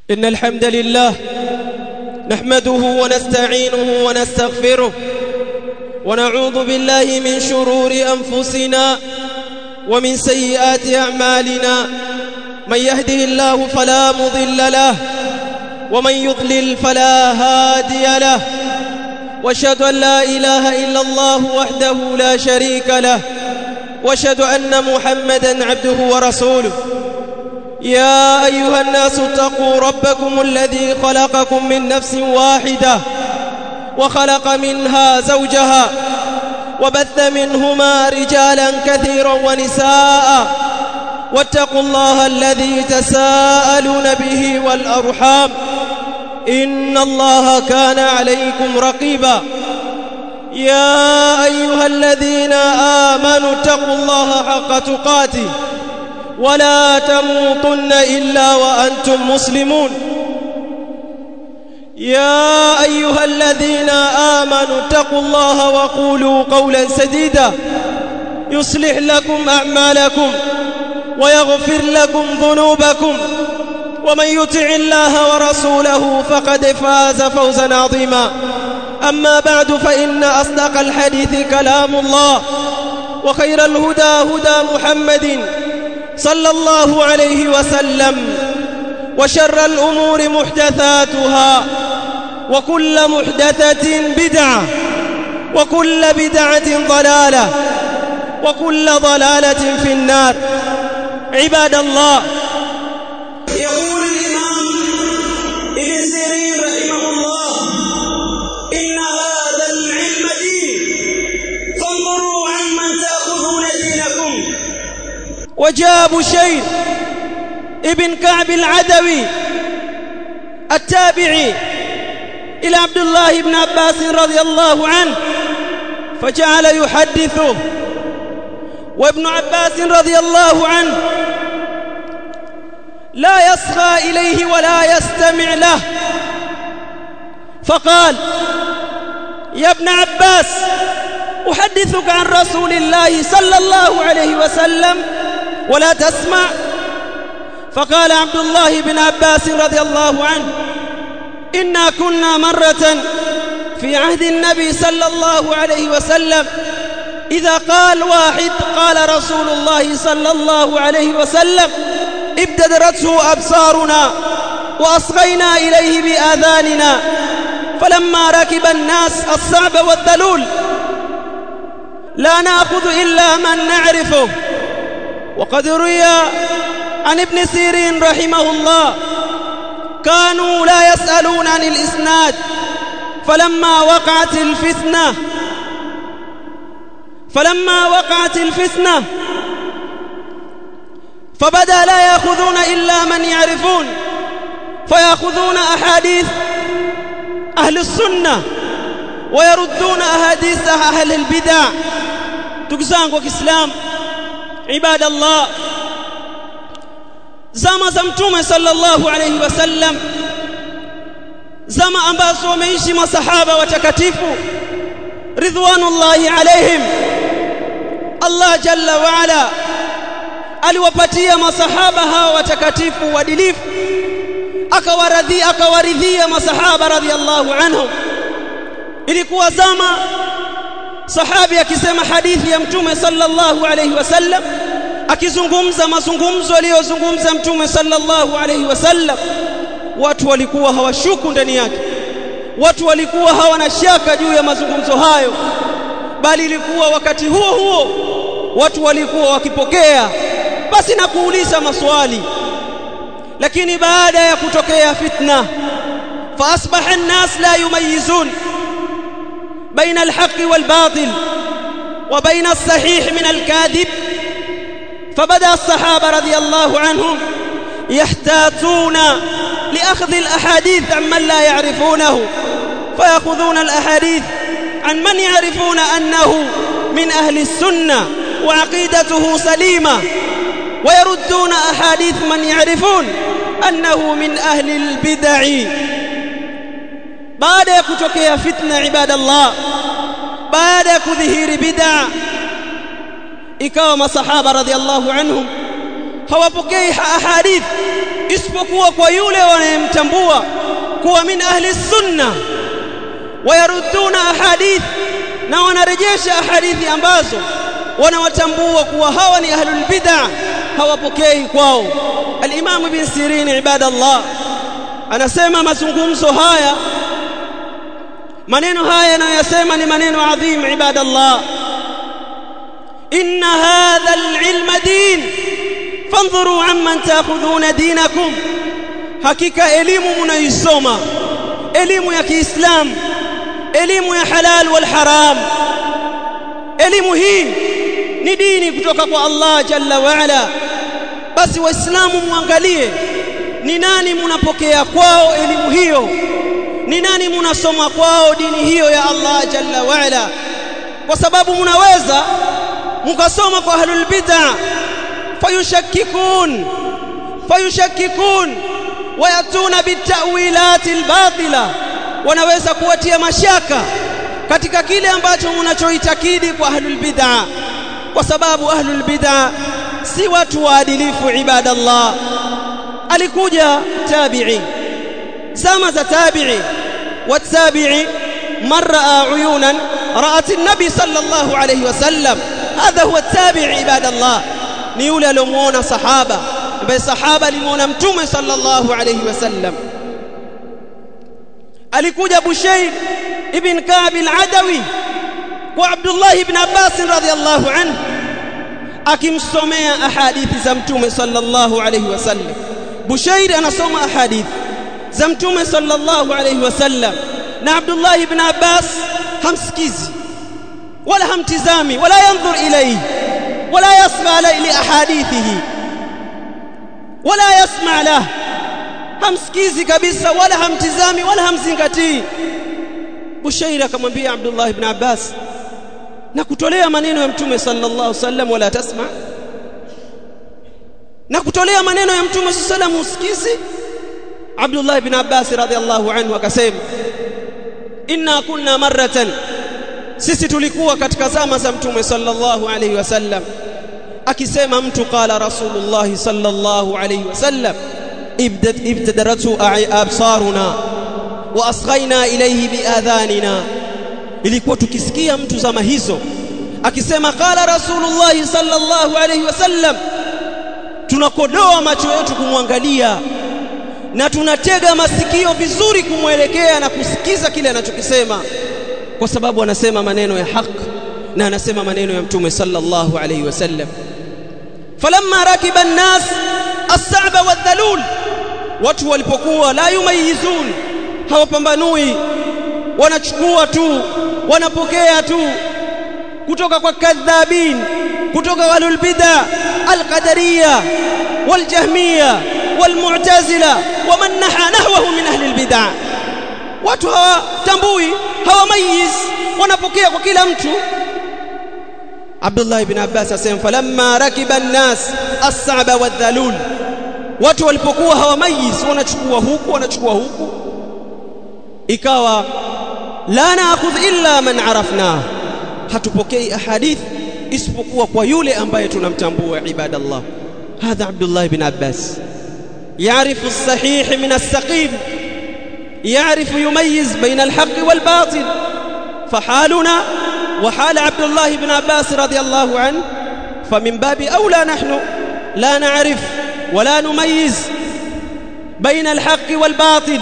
إن الحمد لله نحمده ونستعينه ونستغفره ونعوذ بالله من شرور أنفسنا ومن سيئات أعمالنا من يهده الله فلا مضل له ومن يضلل فلا هادي له واشهد أن لا إله إلا الله وحده لا شريك له واشهد أن محمدا عبده ورسوله يا أيها الناس اتقوا ربكم الذي خلقكم من نفس واحدة وخلق منها زوجها وبث منهما رجالا كثيرا ونساء واتقوا الله الذي تساءلون به والأرحام إن الله كان عليكم رقيبا يا أيها الذين آمنوا اتقوا الله حق تقاته ولا تموتن إلا وأنتم مسلمون يا أيها الذين آمنوا اتقوا الله وقولوا قولا سديدا يصلح لكم أعمالكم ويغفر لكم ذنوبكم ومن يطع الله ورسوله فقد فاز فوزا عظيما أما بعد فإن أصدق الحديث كلام الله وخير الهدى هدى محمد صلى الله عليه وسلم وشر الأمور محدثاتها وكل محدثة بدعة وكل بدعة ضلالة وكل ضلالة في النار عباد الله يقول الإمام ابن سيرين رحمه الله إن هذا العلم دين فانظروا عمن تأخذون دينكم وجاء بشير ابن كعب العدوي التابعي إلى عبد الله بن عباس رضي الله عنه فجعل يحدثه وابن عباس رضي الله عنه لا يصغى إليه ولا يستمع له فقال يا ابن عباس أحدثك عن رسول الله صلى الله عليه وسلم ولا تسمع فقال عبد الله بن عباس رضي الله عنه إنا كنا مرة في عهد النبي صلى الله عليه وسلم إذا قال واحد قال رسول الله صلى الله عليه وسلم ابتدرته أبصارنا وأصغينا إليه بآذاننا فلما ركب الناس الصعب والذلول لا نأخذ إلا من نعرفه وقد روي عن ابن سيرين رحمه الله كانوا لا يسألون عن الإسناد فلما وقعت الفتنة فلما وقعت الفتنة فبدا لا يأخذون إلا من يعرفون فيأخذون أحاديث أهل السنة ويردون أحاديث أهل البدع تكزانك وكسلام عباد الله zama za mtume sallallahu alayhi wasallam zama ambazo wameishi masahaba watakatifu ridwanullahi alaihim Allah jalla wa ala aliwapatia masahaba hawa watakatifu uadilifu akawaradhi akawaridhia masahaba radhiallahu anhum ilikuwa zama sahabi akisema hadithi ya mtume sallallahu alayhi wasallam akizungumza mazungumzo aliyozungumza mtume sallallahu alayhi wasallam watu walikuwa hawashuku ndani yake watu walikuwa hawana shaka juu ya mazungumzo hayo bali ilikuwa wakati huo huo watu walikuwa wakipokea basi na kuuliza maswali lakini baada ya kutokea fitna fa asbaha an-nas la yumayizun baina al-haqqi wal-batil wa baina as-sahih min al-kadhib فبدا الصحابه رضي الله عنهم يحتاطون لاخذ الاحاديث عمن لا يعرفونه فياخذون الاحاديث عن من يعرفون انه من اهل السنه وعقيدته سليمه ويردون احاديث من يعرفون انه من اهل البدع بعد kutokea fitna ibadallah baada ya kudhihiri bid'a ikawa masahaba radhiallahu anhum hawapokei ahadith isipokuwa kwa yule wanayemtambua kuwa min ahli sunna wayaruduna ahadith na wanarejesha ahadithi ambazo wanawatambua kuwa hawa ni ahlul bid'ah hawapokei kwao al-Imam Ibn Sirin ibadallah anasema mazungumzo haya maneno haya yanayosema ni maneno adhim ibadallah inna hadha al-ilm din fanzuru amman ta'khudhuna dinakum hakika elimu mnaisoma elimu ya Kiislamu elimu ya halal wal haram elimu hii ni dini kutoka kwa Allah jalla wa ala basi waislamu muangalie ni nani munapokea kwao elimu hiyo ni nani munasoma kwao dini hiyo ya Allah jalla wa ala kwa sababu munaweza mukasoma kwa ahlul bid'ah fayushakkikun fayushakkikun wayatuna bitawilati albatila wanaweza kuwatia mashaka katika kile ambacho mnachoitakidi kwa ahlul bid'ah kwa sababu ahlul bid'ah si watu waadilifu ibadallah alikuja tabi'i zama za tabi'i watabi'i marra uyunan ra'at an-nabi sallallahu alayhi wasallam hadha huwa tabi'i ibadallah ni yule aliyomuona sahaba ambaye sahaba alimuona mtume sallallahu alayhi wasallam alikuja Bushayr ibn Ka'b al-Adawi kwa Abdullah ibn Abbas radhiyallahu anhu akimsomea ahadithi za mtume sallallahu alayhi wasallam Bushayr anasoma ahadithi za mtume sallallahu alayhi wasallam na Abdullah ibn Abbas hamsikizi wala hamtizami wala yanzur ilayhi wala yasma li ahadithihi wala yasma lahu hamsikizi kabisa wala hamtizami wala hamzingatii Bushairi akamwambia Abdullah ibn Abbas na kutolea maneno ya mtume sallallahu alaihi wasallam wala tasma na kutolea maneno ya mtume sallallahu alaihi wasallam usikizi Abdullah ibn Abbas radhiallahu anhu akasema inna kunna marratan sisi tulikuwa katika zama za mtume sallallahu alaihi wasallam akisema mtu qala rasulullah sallallahu alaihi wasallam ابتدرته أبصارنا وأصغينا إليه بآذاننا ilikuwa tukisikia mtu zama hizo akisema qala rasulullah sallallahu alayhi wasallam tunakodoa macho yetu kumwangalia na tunatega masikio vizuri kumwelekea na kusikiza kile anachokisema kwa sababu anasema maneno ya haki na anasema maneno ya mtume sallallahu alayhi wasallam falamma rakiba an-nas as-sa'ba wadh-dhalul watu walipokuwa la yumayizun hawapambanui wanachukua tu wanapokea tu kutoka kwa kadhabin kutoka walul bid'a alqadariyya waljahmiyya walmu'tazila waman naha nahwahu min ahli albid'a watu hawatambui hawamayiz wanapokea kwa kila mtu Abdullah ibn Abbas asema falamma rakiba an-nas as-sa'ba wadh-dhalul watu walipokuwa hawamayiz wanachukua huku wanachukua huku ikawa la naakhudh illa man arafna hatupokei ahadith isipokuwa kwa yule ambaye tunamtambua ibadallah hadha Abdullah ibn Abbas يعرف الصحيح من السقيم يعرف يميز بين الحق والباطل فحالنا وحال عبد الله بن عباس رضي الله عنه فمن باب أولى نحن لا نعرف ولا نميز بين الحق والباطل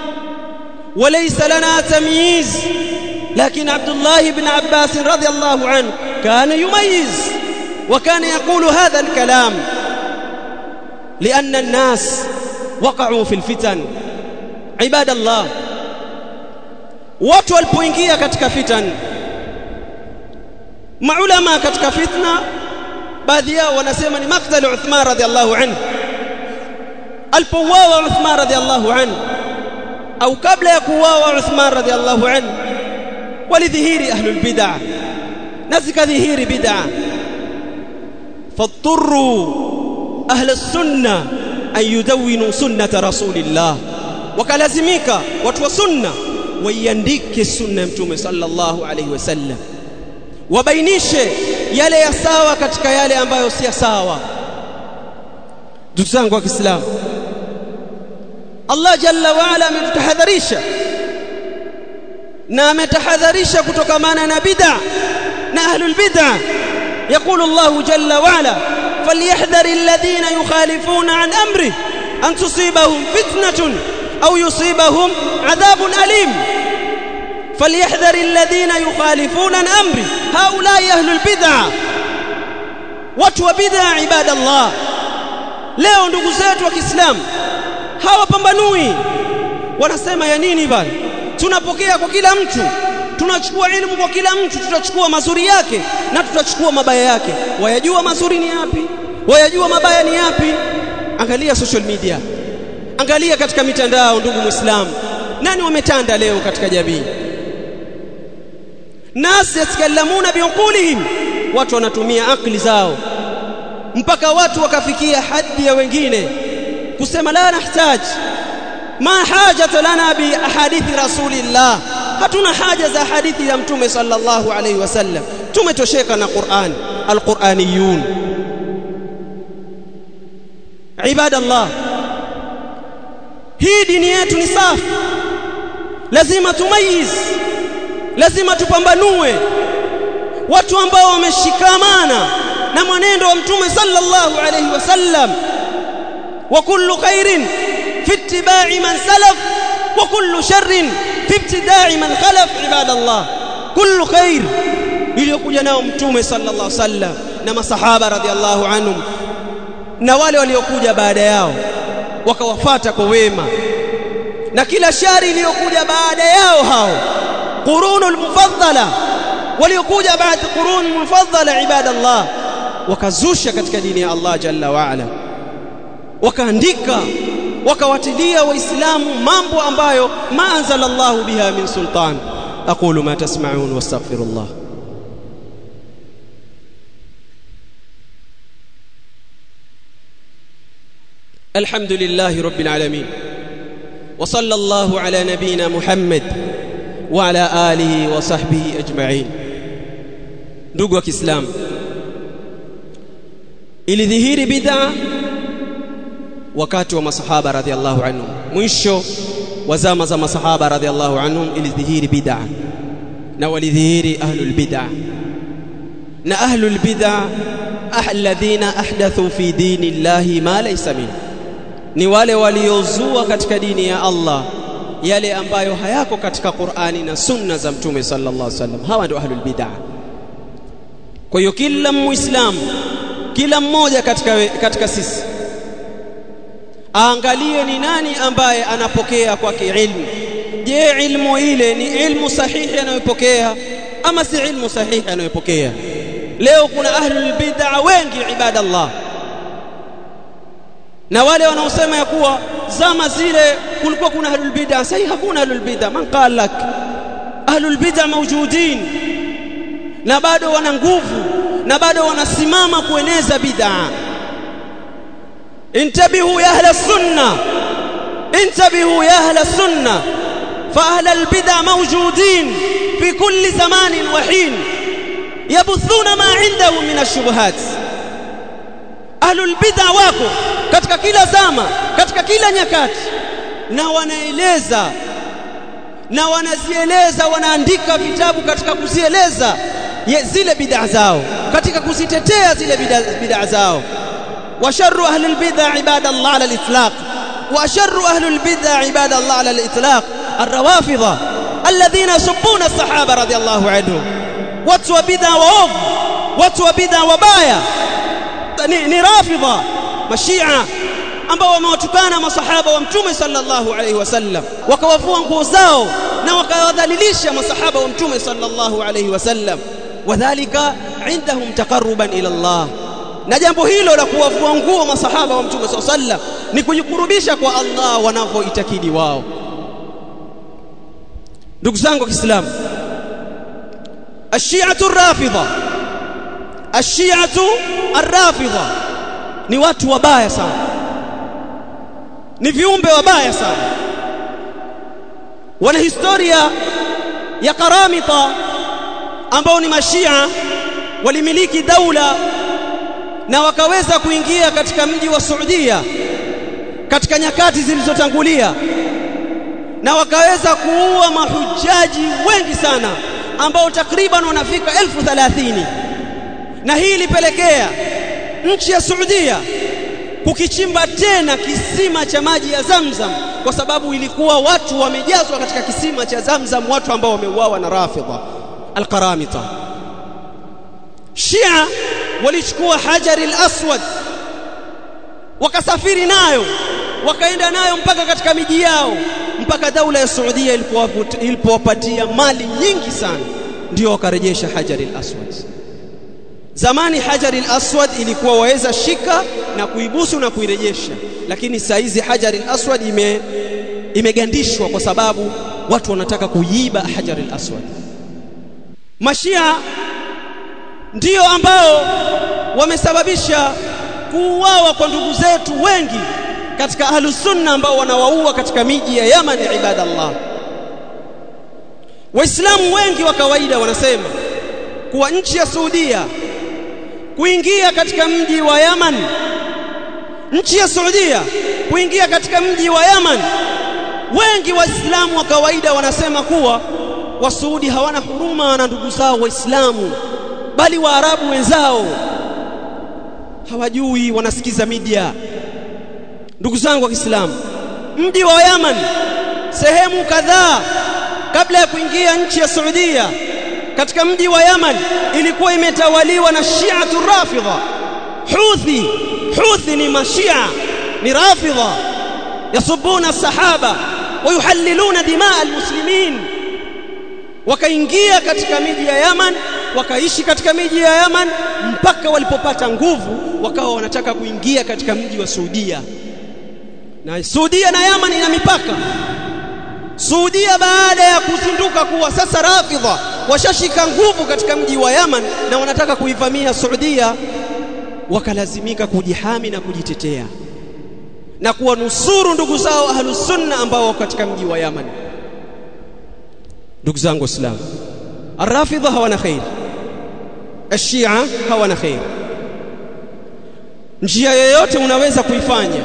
وليس لنا تمييز لكن عبد الله بن عباس رضي الله عنه كان يميز وكان يقول هذا الكلام لأن الناس وقعوا في الفتن عباد الله watu walipoingia katika fitan maulama katika fitna baadhi yao wanasema ni maktal Uthman radhiallahu anhu alipouawa Uthman radhiallahu anhu au kabla ya kuuawa Uthman radhiallahu anhu walidhihiri ahlul bid'ah na zikadhihiri bid'ah fatturu ahla sunna an yudawinu sunnata rasulillah wakalazimika watu wa sunna waiandike sunna ya mtume sallallahu alaihi wasallam wabainishe yale ya sawa katika yale ambayo si sawa ndugu zangu wa Kiislamu Allah jalla wa ala ametutahadharisha na ametahadharisha kutokamana na bid'a na ahlul bid'a يقول الله جل وعلا فليحذر الذين يخالفون عن امره ان تصيبهم فتنه او يصيبهم عذاب اليم فليحذر الذين يخالفون عن امره هؤلاء اهل البدع watu wa bid'a ibadallah leo ndugu zetu wa Kiislamu hawapambanui wanasema ya nini bali tunapokea kwa kila mtu tunachukua elimu kwa kila mtu tutachukua mazuri yake na tutachukua mabaya yake wayajua mazuri ni yapi wayajua mabaya ni yapi angalia social media angalia katika mitandao ndugu muislamu nani wametanda leo katika jamii nas yatakalamuna biuqulihim watu wanatumia akili zao mpaka watu wakafikia hadhi ya wengine kusema la nahtaj ma hajata lana bi ahadithi rasulillah hatuna haja za hadithi ya mtume sallallahu alayhi wasallam tumetosheka na Qur'an alquraniyun ibadallah hii dini yetu ni safi lazima tumayiz lazima tupambanue watu ambao wameshikamana na mwenendo wa mtume sallallahu alayhi wasallam wa kullu khairin fi ittiba'i man salaf wa kullu sharrin fi ibtida'i man khalaf ibadallah kullu khair iliyokuja nao mtume sallallahu alayhi wasallam na masahaba radhiallahu anhum na wale waliokuja baada yao wakawafata kwa wema na kila shari iliyokuja baada yao hao qurunul mufaddala waliokuja baada qurun mufaddala ibadallah wakazusha katika dini ya Allah jalla wa ala wakaandika wakawatilia waislamu mambo ambayo ma anzalallahu biha min sultan aqulu ma tasma'un wastaghfirullah الحمد لله رب العالمين وصلى الله على نبينا محمد وعلى آله وصحبه أجمعين ndugu wa Kiislamu ilidhihiri bid'a wakati wa masahaba radhiallahu anhum mwisho wa zama za masahaba radhiallahu anhum ilidhihiri bid'a na walidhihiri ahlul bid'a na ahlul bid'a alladhina ahdathu fi dini llahi ma laysa minhu ni wale waliozua katika dini ya Allah yale ambayo hayako katika Qur'ani na sunna za mtume sallallahu alaihi wasallam hawa ndio ahlul bid'ah kwa hiyo kila muislamu kila mmoja katika katika sisi aangalie ni nani ambaye anapokea kwake ilmu je ilmu ile ni ilmu sahihi anayopokea ama si ilmu sahihi anayopokea leo kuna ahlul bid'ah wengi ibadallah na wale wanaosema ya kuwa zama zile kulikuwa kuna ahlul bid'ah sasa hakuna ahlul bid'ah man qala lak ahlul bid'ah mawjudin na bado wana nguvu na bado wanasimama kueneza bid'ah intabihu ya ahla sunna intabihu ya ahla sunna fa ahla albid'ah mawjudin fi kulli zamanin wa hin yabuthuna ma indahum min ash-shubuhat ahlul bid'ah wako katika kila zama katika kila nyakati na wanaeleza na wanazieleza wanaandika vitabu katika kuzieleza zile bid'a zao katika kuzitetea zile bid'a zao wa sharru ahli albid'a ibadallah ala alitlaq wa sharru ahli albid'a ibadallah ala alitlaq الروافضه الذين يسبون الصحابه رضي الله عنهم watu wa bid'a waovu watu wa bid'a wabaya ni, ni rafidha mashia ambao wamewatukana masahaba wa mtume sallallahu alaihi wasallam wakawafua nguo zao na wakawadhalilisha masahaba wa mtume sallallahu alaihi wasallam wadhālika indahum taqarruban ila Allah na jambo hilo la kuwavua nguo masahaba wa mtume sallallahu alaihi wasallam ni kujikurubisha kwa Allah wanavyoitakidi wao ndugu zangu wa Kiislamu الشيعة الرافضة الشيعة الرافضة ni watu wabaya sana ni viumbe wabaya sana wana historia ya karamita ambao ni mashia walimiliki daula na wakaweza kuingia katika mji wa Saudia katika nyakati zilizotangulia na wakaweza kuua mahujaji wengi sana ambao takriban wanafika elfu thalathini na hii ilipelekea nchi ya Saudia kukichimba tena kisima cha maji ya Zamzam kwa sababu ilikuwa watu wamejazwa katika kisima cha Zamzam watu ambao wameuawa na Rafidha al-Qaramita Shia walichukua Hajar al-Aswad wakasafiri nayo wakaenda nayo mpaka katika miji yao mpaka daula ya Saudia ilipowapatia mali nyingi sana ndio wakarejesha Hajar al-Aswad Zamani Hajar al-Aswad ilikuwa waweza shika na kuibusu na kuirejesha, lakini saa hizi Hajar al-Aswad ime imegandishwa kwa sababu watu wanataka kuiba Hajar al-Aswad. Mashia ndio ambao wamesababisha kuuawa kwa ndugu zetu wengi katika ahlus sunna ambao wanawaua katika miji ya Yaman ibadallah. Waislamu wengi wa kawaida wanasema kuwa nchi ya Saudia kuingia katika mji wa Yaman nchi ya Saudia kuingia katika mji wa Yaman wengi waislamu wa kawaida wanasema kuwa wasuudi hawana huruma na ndugu zao waislamu bali waarabu wenzao hawajui wanasikiza media ndugu zangu wa Kiislamu mji wa Yaman sehemu kadhaa kabla ya kuingia nchi ya Saudia katika mji wa Yaman ilikuwa imetawaliwa na Shi'atu Rafidha Houthi Houthi ni mashia ni Rafidha yasubuna sahaba wayuhalliluna dimaa almuslimin wakaingia katika miji ya Yaman wakaishi katika miji ya Yaman mpaka walipopata nguvu wakawa wanataka kuingia katika mji wa Saudia na Saudia na Yaman ina mipaka Saudia baada ya kuzinduka kuwa sasa Rafidha washashika nguvu katika mji wa Yaman na wanataka kuivamia Saudia wakalazimika kujihami na kujitetea na kuwanusuru ndugu zao ahlus sunna ambao wako katika mji wa Yaman ndugu zangu waislamu arrafidha hawana khair ashia hawana khair njia yoyote unaweza kuifanya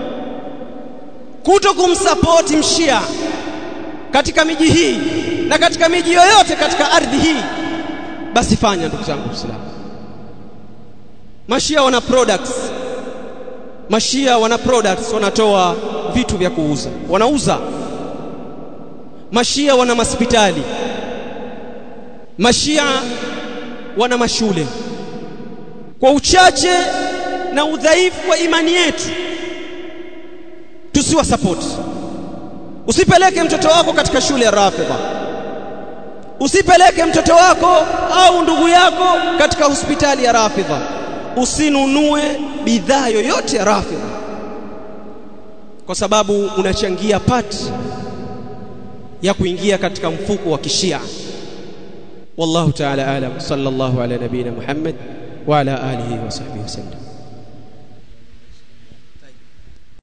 kuto kumsapoti mshia katika miji hii na katika miji yoyote katika ardhi hii basi fanya ndugu zangu waislamu mashia wana products mashia wana products wanatoa vitu vya kuuza wanauza mashia wana hospitali mashia wana mashule kwa uchache na udhaifu wa imani yetu tusiwa support usipeleke mtoto wako katika shule ya Rafidha usipeleke mtoto wako au ndugu yako katika hospitali ya Rafidha usinunue bidhaa yoyote ya Rafidha kwa sababu unachangia pati ya kuingia katika mfuko wa kishia wallahu ta'ala alam sallallahu ala nabina muhammad wa ala alihi wa sahbihi wasallam